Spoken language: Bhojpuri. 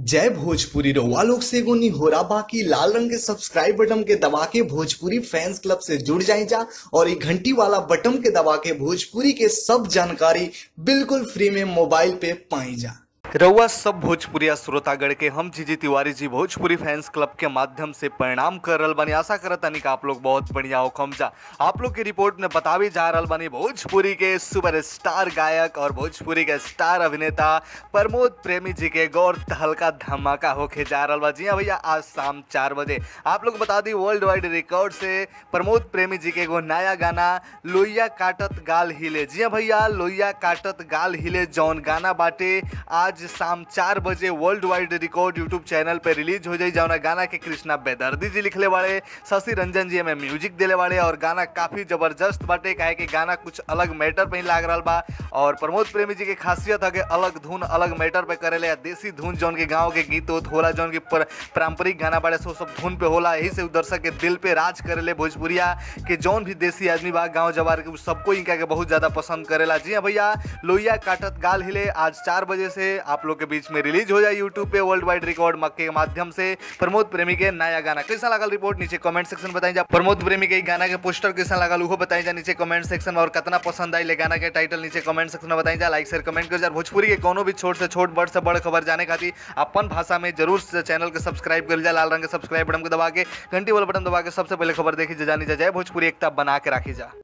जय भोजपुरी रउआ लोग से एगो निहोरा बाकी लाल रंग के सब्सक्राइब बटन के दबा के भोजपुरी फैंस क्लब से जुड़ जाए जा और ये घंटी वाला बटन के दबा के भोजपुरी के सब जानकारी बिल्कुल फ्री में मोबाइल पे पाई जा रउआ सब भोजपुरिया श्रोतागण के हम जीजी तिवारी जी भोजपुरी फैंस क्लब के माध्यम से परिणाम कर रहल बानी आशा करत तानी कि आप लोग बहुत बढ़िया हो खमजा आप लोग की रिपोर्ट में बतावी जा रहल बानी भोजपुरी के सुपरस्टार गायक और भोजपुरी के स्टार अभिनेता प्रमोद प्रेमी जी के गौर हल्का धमाका होके जा रहल बा जी हाँ भैया आज शाम चार बजे आप लोग बता दी वर्ल्ड वाइड रिकॉर्ड से प्रमोद प्रेमी जी के एगो नया गाना लोहिया काटत गाल हिले जी हाँ भैया लोहिया काटत गाल हिले जौन गाना बाटे आज शाम चार बजे world wide record YouTube channel पे रिलीज हो जाई जौना गाना के कृष्णा बेदर्दी जी लिखले बाड़े शशि रंजन जी हमें म्यूजिक दिले बाड़े और गाना काफी जबरदस्त बाटे काहे कि गाना कुछ अलग मैटर पे ही लाग रहा बा और प्रमोद प्रेमी जी के खासियत है कि अलग धुन अलग मैटर पे करेले या देसी धुन जौन के गाँव के गीत उत होला जौन की पर- पारंपरिक गाना बाड़े सो सब धुन पे होला यही से उ दर्शक के दिल पे राज करेले भोजपुरिया के जौन भी देसी आदमी बा गाँव जवार के उ सबको इनका के बहुत ज्यादा पसंद करेला जी हाँ भैया लोहिया काटत गाल हिले आज चार बजे से आप लोग के बीच में रिलीज हो जाए यूट्यूब पे वर्ल्ड वाइड रिकॉर्ड मक्के के माध्यम से प्रमोद प्रेमी के नया गाना कैसा लगल रिपोर्ट नीचे कमेंट सेक्शन में बताई जा प्रमोद प्रेमी के इ गाना के पोस्टर कैसा लगल उहो बताई जा नीचे कमेंट सेक्शन में और कितना पसंद आई ले गाना के टाइटल नीचे कमेंट सेक्शन में बताई जा लाइक शेयर कमेंट कर जा और भोजपुरी के कोनो भी छोट से छोट बड़ से बड़ खबर जाने खातिर अपन भाषा में जरूर से चैनल के सब्सक्राइब कर जा लाल रंग के सब्सक्राइब बटन को दबा के घंटी वाला बटन दबा के सबसे पहले खबर देखी जा जानी जा जय भोजपुरी एकता बना के राखी जा